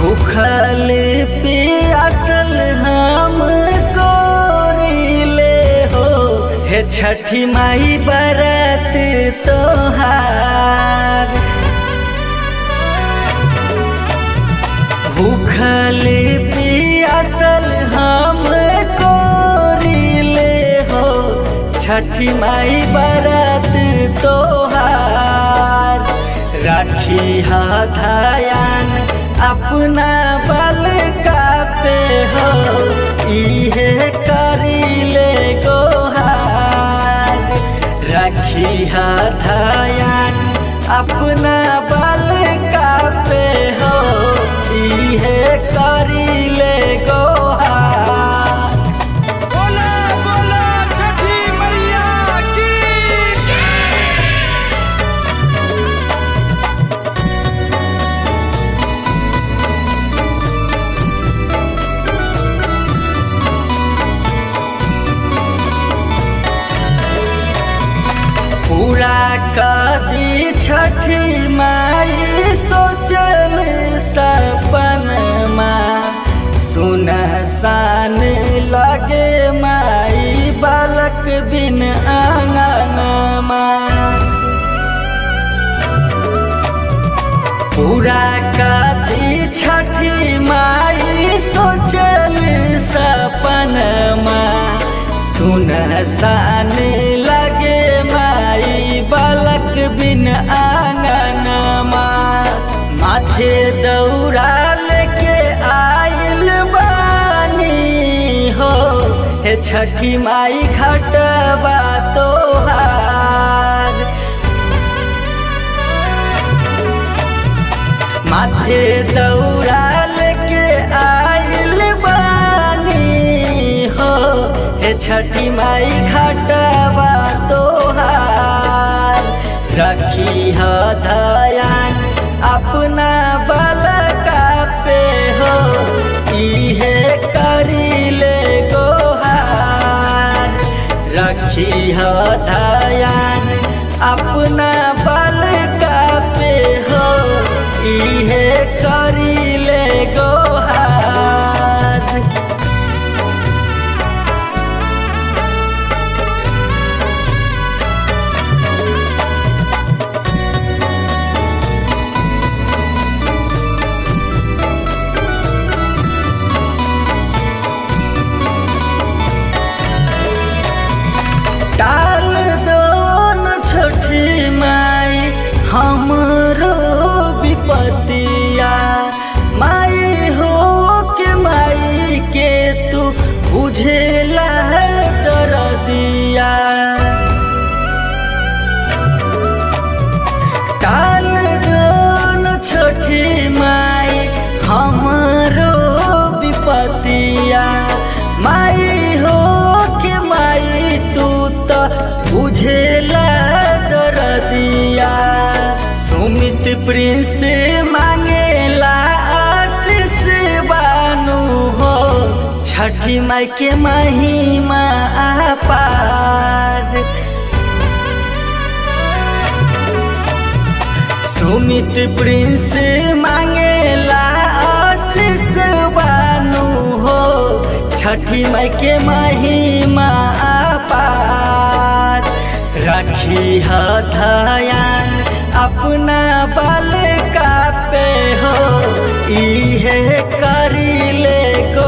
भूखल पियासल हम कोरिले हो हे छठी माई बरत तोहार भूखल पियासल हम कोरिले हो छठी माई बरत तोहार राखी हाथायान अपना बल का पे हो इहे करीले गोहार राखी हाथायान अपना बल का पे हो इहे करीले गोहार बोला बोला छठी मैया की पूरा कदी छठी माई सोचल सपनमा सुन सान लगे माई बालक बिन आंगनमा पूरा कदी छठी माई सोचल सपनमा सुन सान लगे माई बालक बिन आंगनमा माथे दौड़ा लेके आइल बानी हो हे छठी माई खटबा तोहार माथे दौड़ा लेके आइल बानी हो हे छठी माई खटवा तोहार रखी ह दयान अपना बल का पे हो इहे करीले गोहार रखी ह दयान अपना बल का पे हो इहे करीले गोहार टाल दो न छठी माई हमरो विपतिया माई हो के माई के तू बुझेला कर दिया काल न छठी माई हमरो विपतिया माई हो के माई तू तो बुझेला दर दिया सुमित प्रिंस मांगेला आशीष बानू हो छठी माई के महिमा पार सुमित प्रिंस मांगेला आशीष बानू हो छठी माई के महिमा पार रखी ह धयान अपना बल का पे हो इहे करीले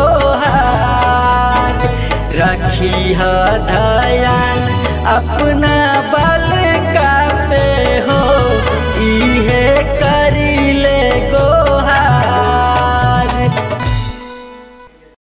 गोहार रखी ह धयान अपना बल का पे हो इहे